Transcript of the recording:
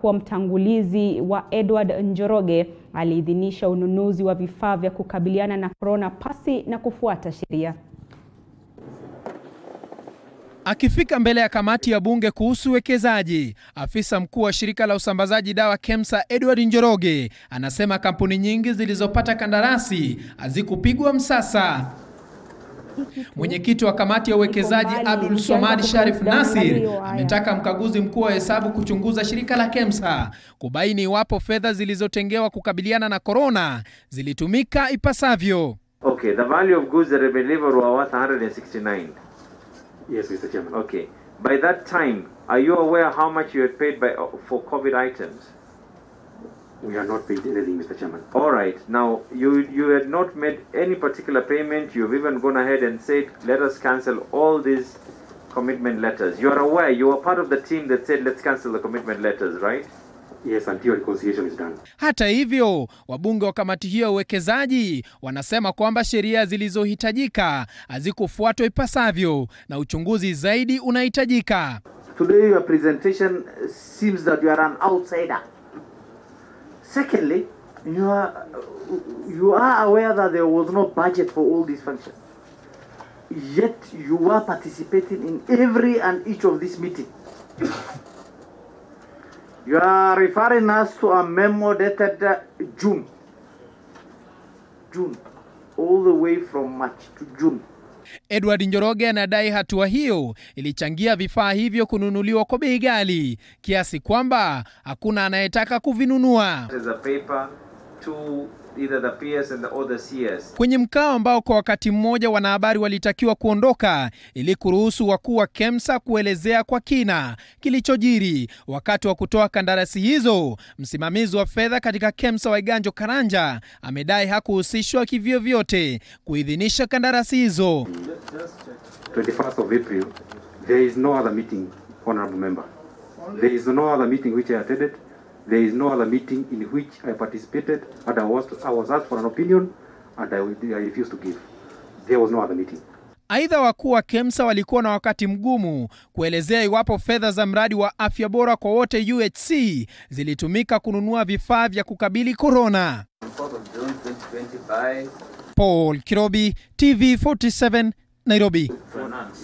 kuwa mtangulizi wa Edward Njoroge aliidhinisha ununuzi wa vifaa vya kukabiliana na korona pasi na kufuata sheria. Akifika mbele ya kamati ya bunge kuhusu uwekezaji, afisa mkuu wa shirika la usambazaji dawa KEMSA Edward Njoroge anasema kampuni nyingi zilizopata kandarasi hazikupigwa msasa. Mwenyekiti wa kamati ya uwekezaji Abdul Somad Sharif Nasir ametaka mkaguzi mkuu wa hesabu kuchunguza shirika la KEMSA kubaini iwapo fedha zilizotengewa kukabiliana na korona zilitumika ipasavyo. Okay, the value of goods that have been delivered were worth 169. Yes, Mr. Chairman. Okay. By that time, are you aware how much you had paid by, for COVID items? We are not paid anything, Mr. Chairman. All right. Now, you, you had not made any particular payment. You've even gone ahead and said, let us cancel all these commitment letters. You are aware, you were part of the team that said, let's cancel the commitment letters, right? Yes, until reconciliation is done. Hata hivyo, wabunge wa kamati hiyo ya uwekezaji wanasema kwamba sheria zilizohitajika hazikufuatwa ipasavyo na uchunguzi zaidi unahitajika. Today your presentation seems that you are an outsider. Secondly, you are, you are aware that there was no budget for all these functions. Yet you are participating in every and each of these meetings. You are referring us to a memo dated uh, June. June. All the way from March to June. Edward Njoroge anadai hatua hiyo ilichangia vifaa hivyo kununuliwa kwa bei ghali kiasi kwamba hakuna anayetaka kuvinunua. There's a paper to either the PS and the, or the CS. Kwenye mkao ambao kwa wakati mmoja wanahabari walitakiwa kuondoka ili kuruhusu wakuu wa KEMSA kuelezea kwa kina kilichojiri wakati wa kutoa kandarasi hizo, msimamizi wa fedha katika KEMSA Waiganjo Karanja amedai hakuhusishwa kivyovyote kuidhinisha kandarasi hizo. 21st of April, there is no other meeting, honorable member. There is no other meeting which I attended. There is no other meeting in which I participated and I was, I was asked for an opinion and I, I refused to give. There was no other meeting. Aidha, wakuu wa KEMSA walikuwa na wakati mgumu kuelezea iwapo fedha za mradi wa afya bora kwa wote UHC zilitumika kununua vifaa vya kukabili korona. Paul Kirobi, TV47, Nairobi.